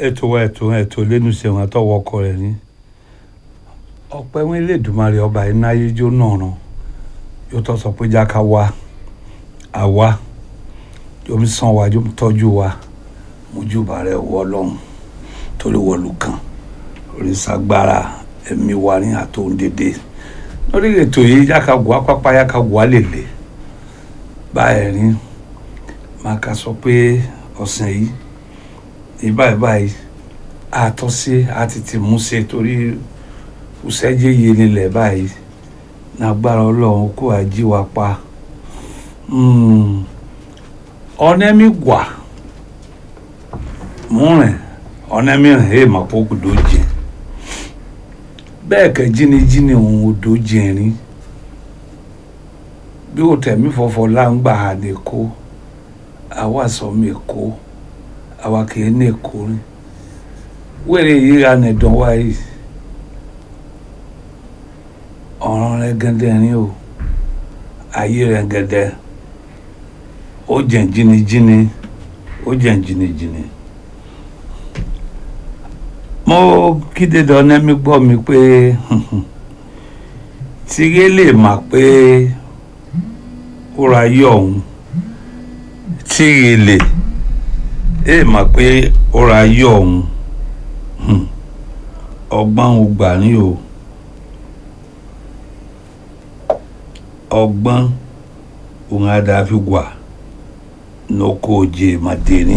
ètò wa ètò ètò lẹ́nu ṣẹ̀wọ̀n àtọwọ́ ọkọ rẹ̀ ní ọpẹ́ wọn Elédùmarè ọba iná ayéjó náà ràn yóò tọ́ sọ pé jáka wá àwa yóò mi sàn wá yóò mi tọ́jú wa mojúbà rẹ̀ wọ ọlọ́run torí wọlú kan oríṣàgbára ẹ̀mí wa ní àtòun dédé lórí ètò yìí jáka wá pápá jáka wá lèlè báyìí rí máa ka sọ pé ọ̀sẹ̀ yìí ìbáyìí báyìí àtọ́sí àti ti mú ṣe torí òṣèjì yìí nílẹ̀ báyìí nàgbára ọlọ́run kó àjí wa pa ọ̀nẹ́mí gwà múrin ọ̀nẹ́mí rìn èè mà pọ̀ kò dójì bẹ́ẹ̀ kẹ́ jínijíni òun ò dójì rí bí o tẹ̀mí fọ̀fọ̀ láǹgbà àdè kó àwa sọ mi kó àwa kì í ní èkó rí wẹ́rẹ́ yìí ra nìdán wáyé ọ̀ràn rẹ̀ gẹ́gẹ́ rí o ayé rẹ̀ gẹ́gẹ́ ó jẹ́ jìnnìjìnnì ó jẹ́ jìnnìjìnnì mo kíde dọ́nẹ́ mi gbọ́ mi pé tìrẹ lè mà pé ó ra yọ ọ̀hún tìrẹ lè ẹ mà pé ó ra yọ ọ̀hún ọgbọ́n ò gbà ní o ọgbọ́n òun àdàfi wà n'oko òjè màdìrín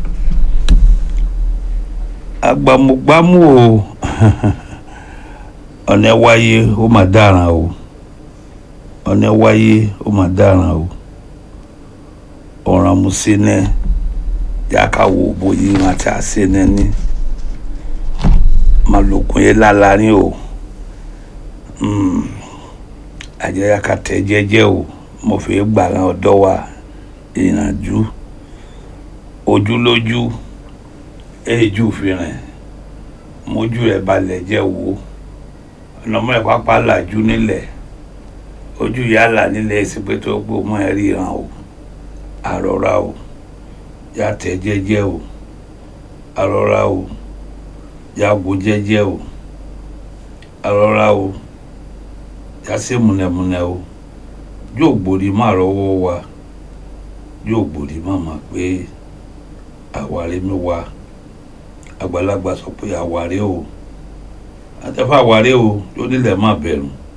agbamugbamu o ọ̀nà wáyé ó mà dáràn o ọ̀nà wáyé ó mà dáràn o ọ̀ràn musene yàkà wò bóyí wọn àti àsene ní malokun yẹn lálàrin o àjẹyà kàtẹ jẹ́jẹ́ o mo fi gbàrán ọ̀dọ́ wa ìrìnàjò ojúlójú èjú fìrìn mójú rẹ̀ balẹ̀ jẹ́ wo ọ̀nàmọ́ ẹ̀ pápá làjú nílẹ̀ ojú yálà nílẹ̀ ìsìnkú tó gbó mọ́ ẹ ríran o àrọ́ra o yàtẹ̀ jẹ́jẹ́ o àrọ́ra o yàgò jẹ́jẹ́ o àrọ́ra o yàsẹ́ múnẹ̀múnẹ̀ o yóò gbòdì má rọ́wọ́ wa yóò gbòdì má mà pé àwárí mi wá àgbàlagbà sọ pé àwárí o àtẹ̀fọ́ àwárí o yóò nílẹ̀ má bẹ̀rù